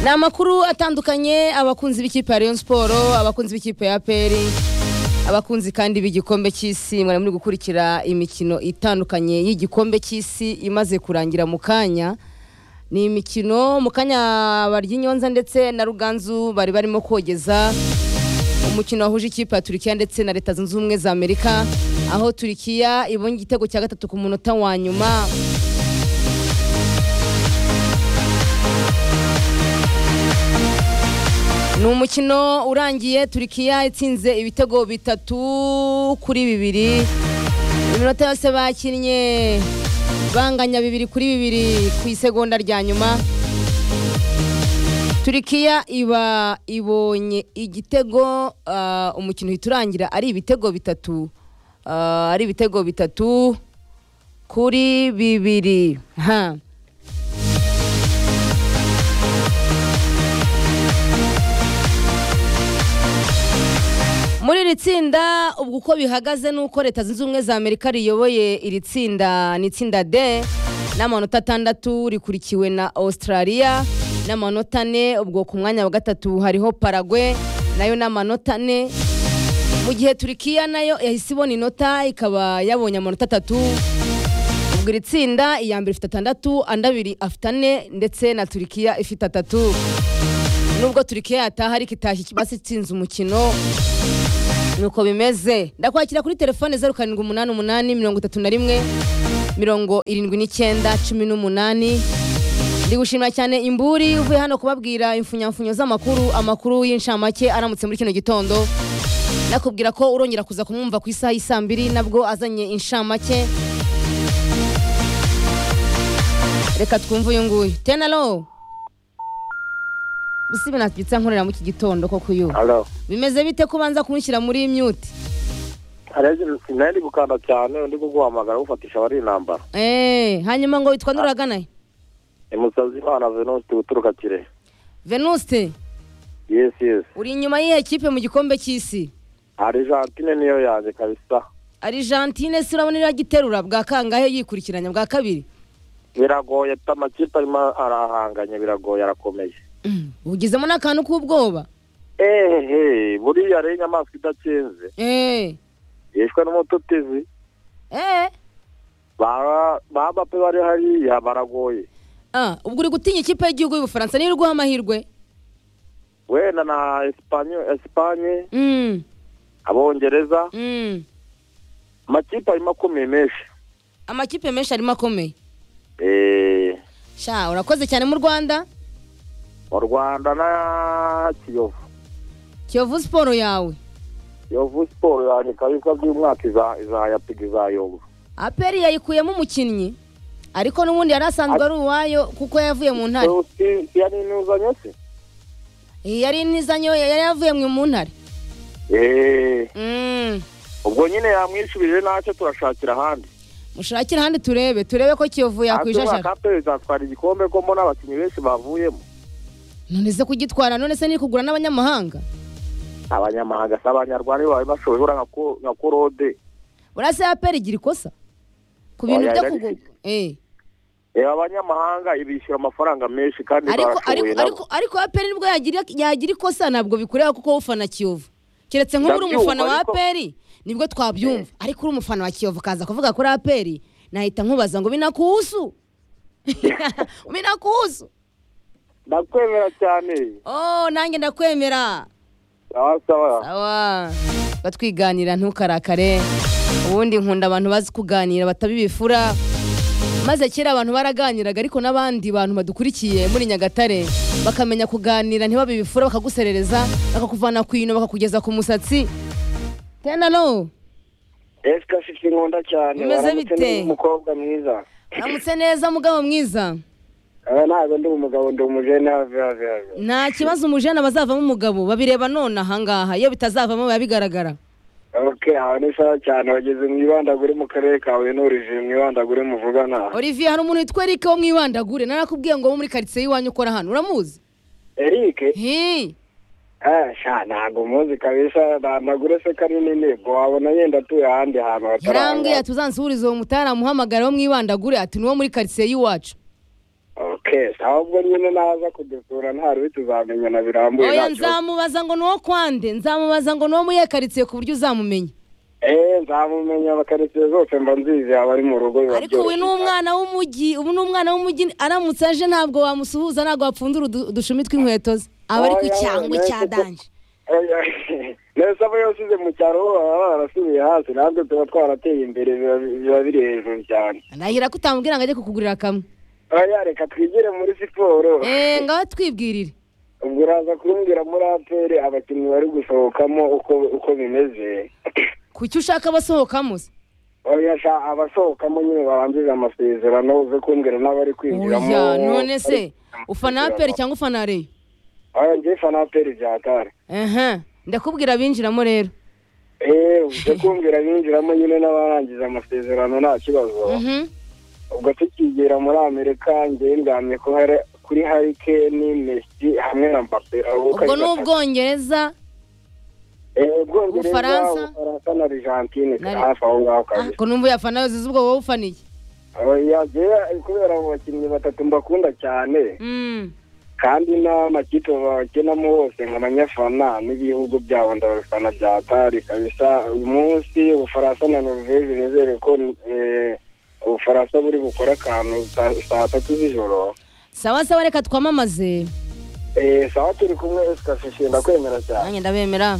ni amakuru atandukanye abakunzi b'ikipe ya Rayon Sport abakunzi b'ikipe ya APR abakunzi kandi b'igikombe cy'isi mwari muri gukurikira imikino itandukanye y'igikombe cy'isi imaze kurangira mu kanya ni imikino mu kanya Baryinyonza ndetse na Ruganzu bari barimo kogeza umukino wahuje ikipe ya Turkiya ndetse na Leta Zunze Ubumwe za Amerika aho Turkiya ibonye igitego cya gatatu ku munota wa nyuma ni umukino urangiye Turkiya itsinze ibitego bitatu kuri bibiri iminota yose bakinnye banganya bibiri kuri bibiri ku isegonda rya nyuma Turkiya iba ibonye igitego ah, umukino uhita urangira ari ibitego bitatu ah, ari ibitego bitatu kuri bibiri ha muri iri tsinda ubwo uko bihagaze ni uko leta zunze ubumwe za amerika riyoboye iri tsinda ni itsinda d n'amanota atandatu rikurikiwe na australia n'amanota ane ubwo ku mwanya wa gatatu hariho paragwe nayo n'amanota ane mu gihe turikiya nayo yahise ibona inota ikaba yabonye amanota atatu ubwo iri tsinda iya mbere ifite atandatu andi abiri afite ane ndetse na turikiya ifite atatu nubwo turikiya yataha ariko itashye ikibasi itsinze umukino nuko bimeze ndakwakira kuri telefone zeru karindwi umunani umunani mirongo itatu na rimwe mirongo irindwi n'icyenda cumi n'umunani ndi gushimira cyane imburi uvuye hano kubabwira imfunyamfunyo z'amakuru amakuru y'inshamake aramutse muri kino gitondo nakubwira ko urongera kuza kumwumva ku isaha y'i saa mbiri nabwo azanye inshamake reka twumve uyu nguyu tenalo usibe nabyutse nkorera mu iki gitondo koko uyu Halo. bimeze bite kubanza kumushyira muri mute Hari sinari gukanda cyane ndi kuguhamagara gufatisha abari intambara. Eh, hanyuma ngo witwa nuragana Ni musazi Imana Venuste uturuka Kirehe. venuste Yes yes. uri inyuma y'ihe kipe mu gikombe cy'isi Argentine niyo yanjye kabisa. argentine se urabona iragiterura bwa kangahe yikurikiranya bwa kabiri Biragoye pe amakipe arimo arahanganye biragoye arakomeye. Mm, ugizemo n'akantu k'ubwoba Ehe, buriya rero inyamaswa idakinze Eh, yishwe n'umututizi eh, baba baba pe bari hariya baragoye. ah, ubwo uri gutinya ikipe y'igihugu y'ubufaransa niyo iguha amahirwe Wenda na Espanye Espanye Mm, abongereza mm. amakipe arimo akomeye menshi. amakipe menshi arimo akomeye Eh, sha urakoze cyane mu rwanda mu Rwanda na Kiyovu. kiyovu siporo yawe Yovu siporo yanjye kabisa by'umwaka iza- izayapiga izayobora aperi yayikuyemo umukinnyi ariko n'ubundi yari asanzwe ari uwayo kuko yavuye mu ntare So, si- si yari inuzanye se Eh, yari intizanyo yari yavuye mu- mu ntare eee Mm. ubwo nyine yamwishyurije ntacyo turashakira ahandi mushakire ahandi turebe turebe ko kiyovu yakwishashara kape izatwara igikombe ko mbona abakinnyi benshi bavuyemo none se kugitwara none se ni kugura n'abanyamahanga abanyamahanga si abanyarwanda iyo babibashoboye buriya nka ko- nka korode buriya se aperi igira ikosa ku bintu Oya, byo yari kugura ifite. Eh. reba abanyamahanga ibishyura amafaranga menshi kandi ariko barashoboye ariko- ariko nabo ariko aperi nibwo yagira yagira ikosa ntabwo bikureba kuko wowe ufana kiyovu keretse nk'uba uri Ndabyumva, umufana wa ariko- aperi nibwo twabyumva ariko uri umufana wa kiyovu kaza kuvuga kuri aperi nahita nkubaza ngo binakuhusu binakuhusu ndakwemera cyane oh nanjye ndakwemera sawa sawa sawa batwiganira ntukarakare ubundi nkunda abantu bazi kuganira batabibifura maze kera abantu baraganiraga ariko n'abandi bantu badukurikiye muri nyagatare bakamenya kuganira ntibabibifura bakaguserereza bakakuvana ku ino bakakugeza ku musatsi tenalo esika shiki nkunda cyane Bimeze waramutse bite? ni umukobwa mwiza uramutse neza mugabo mwiza Aba ntabwo ndi umugabo ndi umujene have have have nta kibazo umujana bazavamo umugabo babireba none ahangaha iyo bitazavamo biba bigaragara ok aha ni sawa cyane wageze mu ibandagure mu karere ka huye n'urije mu ibandagure muvugana olivier hari umuntu witwa erike wo mu ibandagure narakubwiye ngo wo muri karitsiye y'iwanyu ukora hano uramuzi eric hi eh, sha ntabwo umuzi kabisa bandagure se kanini ntego wabona yenda atuye ahandi hantu yarambwiye hataranga ati uzansubirize uwo mutari amuhamagara wo mu ibandagure ati niwo muri karitsiye y'iwacu kesi ahubwo nyine naza kudusura ntari bituzamenyana birambuye oya nta kibazo. nzamubaza ngo ni uwo kwande nzamubaza ngo ni uwo muyekaritsiye ku buryo uzamumenya eee nzamumenya abakaritsiye zose mba nzizi yaba ari mu rugo biba ariko ubu ni byoroshye. umwana w'umujyi ubu ni umwana w'umujyi aramutse aje ntabwo wamusuhuza ntabwo wapfundura udu- udushumi tw'inkweto ze aba ari ku Oya, cyangwe nahise cya ko- danje Oya, neza abo yasize mu cyaro bo baba barasubiye hasi natwe tuba twarateye imbere biba- biba biri hejuru cyane ndahira ko utambwira ngo ajye kukugurira kamwe oya reka twigire muri siporo eee ngaho twibwirire ubwo uraza kumbwira muri aperi abakinnyi bari gusohokamo uko uko bimeze kuki ushaka abasohokamo se oya sha abasohokamo nyine barangije amasezerano uze kumbwira n'abari kwinjiramo oya none se ufana aperi cyangwa ufana reyo oya njye fana aperi byatari ehe ndakubwira abinjiramo rero eee uze kumbwira binjiramo nyine n'abarangiza amasezerano nta kibazo Mhm. ubwo tukigera muri amerika njyewe ndamye ko hari kuri harikeni mesi hamwe na mbappe abo uko ubwo ari ni batatu. ubwongereza Eh, ubwongereza Ubufaransa? ubufaransa na argentine Nari- hafi aho ngaho kabisa ko numva yafana yose ubwo wowe ufaniye oya njyewe kubera abo bakinnyi batatu mbakunda cyane Mm. kandi n'amakipe bakinamo hose nk'abanyafana n'ibihugu byabo ndabafana bya atari kabisa uyu munsi ubufaransa na norvege nizere ko eh, ubufaransa buri bukore akantu sa- saa tatu z'ijoro sawa sawa reka twamamaze Eh, sawa turi kumwe esika ndakwemerera cyane nanjye ndabemera